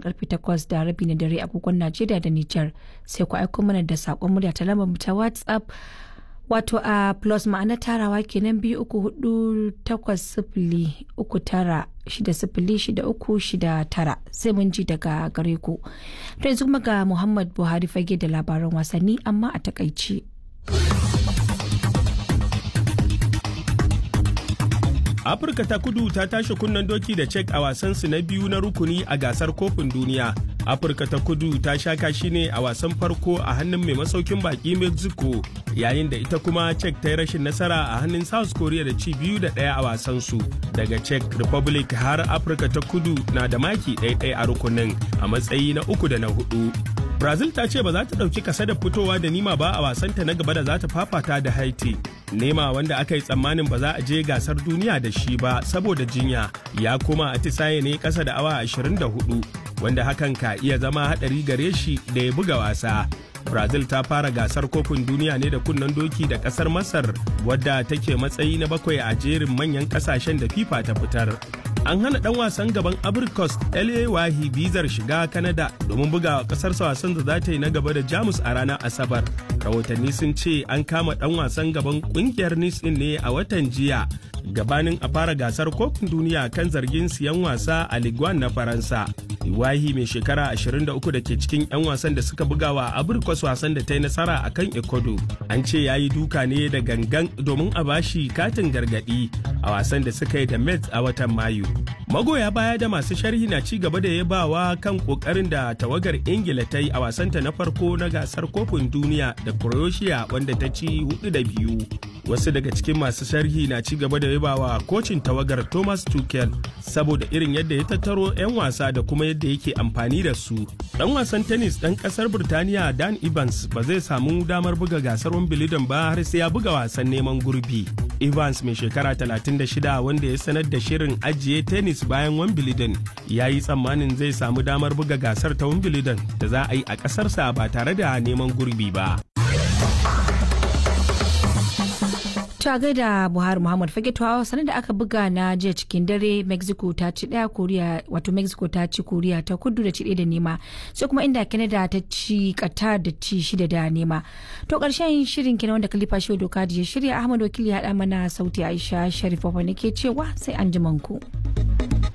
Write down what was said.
karfe 8 da rabi na dare agogon Najeriya da Nijar sai ku aiko mana da saƙon murya ta lambar ta WhatsApp wato a plus ma'ana tarawa kenan biyu uku hudu takwas sifili uku tara shida sifili shida uku shida tara sai mun ji daga gare ku to yanzu kuma ga muhammad buhari fage da labaran wasanni amma a takaici afirka ta kudu ta tashi kunnen doki da cek a wasansu na biyu na rukuni a gasar kofin duniya afirka ta kudu ta sha kashi ne a wasan farko a hannun mai masaukin baki mexico yayin da ita kuma cek ta yi rashin nasara a hannun south korea da ci biyu da ɗaya a wasansu daga czech republic har afirka ta kudu na da maki ɗaya a rukunin a matsayi na uku da na hudu brazil ta ce ba za ta ɗauki kasa da fitowa da nima ba a wasanta na gaba da za ta fafata da haiti nema wanda aka yi tsammanin ba za a je gasar duniya da shi ba saboda jinya ya koma atisaye ne kasa da awa 24 wanda hakan ka iya zama hadari gare shi da ya buga wasa brazil ta fara gasar kofin duniya ne da kunnen doki da kasar masar wadda take matsayi na bakwai a jerin manyan kasashen da fifa ta fitar an hana dan wasan gaban abricos la wahi bizar shiga canada domin buga kasarsa wasan da za ta yi na gaba da jamus a ranar asabar rahotanni sun ce an kama dan wasan gaban kungiyar nice ne a watan jiya gabanin a fara gasar kofin duniya kan zargin siyan wasa a Ligue na Faransa. Iwahi mai shekara 23 da ke cikin 'yan wasan da suka buga wa Abirkwas wasan da ta yi nasara a kan Ecuador. An ce ya yi duka ne da gangan domin a bashi katin gargadi a wasan da suka yi da Mets a watan Mayu. Magoya baya da masu sharhi na ci gaba da yabawa kan kokarin da tawagar Ingila ta yi a wasanta na farko na gasar kofin duniya da Croatia wanda ta ci hudu da biyu. Wasu daga cikin masu sharhi na ci gaba da yabawa kocin tawagar Thomas Tuchel saboda irin yadda ya tattaro 'yan wasa da kuma yadda yake amfani da su. Dan wasan tennis dan kasar Birtaniya Dan Evans ba zai samu damar buga gasar Wimbledon ba har sai ya buga wasan neman gurbi. Evans mai shekara 36 wanda ya sanar da shirin ajiye tennis bayan Wimbledon ya yi tsammanin zai samu damar buga gasar ta Wimbledon da za a yi a ƙasarsa ba tare da neman gurbi ba. ta gaida buhari muhammad fage tuwa sanar da aka buga na jiya cikin dare mexico ta ci daya koriya wato mexico ta ci koriya ta kudu da ci da nema sai kuma inda canada ta ci qatar da ci shida da nema to karshen shirin kenan wanda kalifa shi doka ya shirya ahmad wakili ya haɗa mana sauti aisha sharif ne ke cewa sai an ku.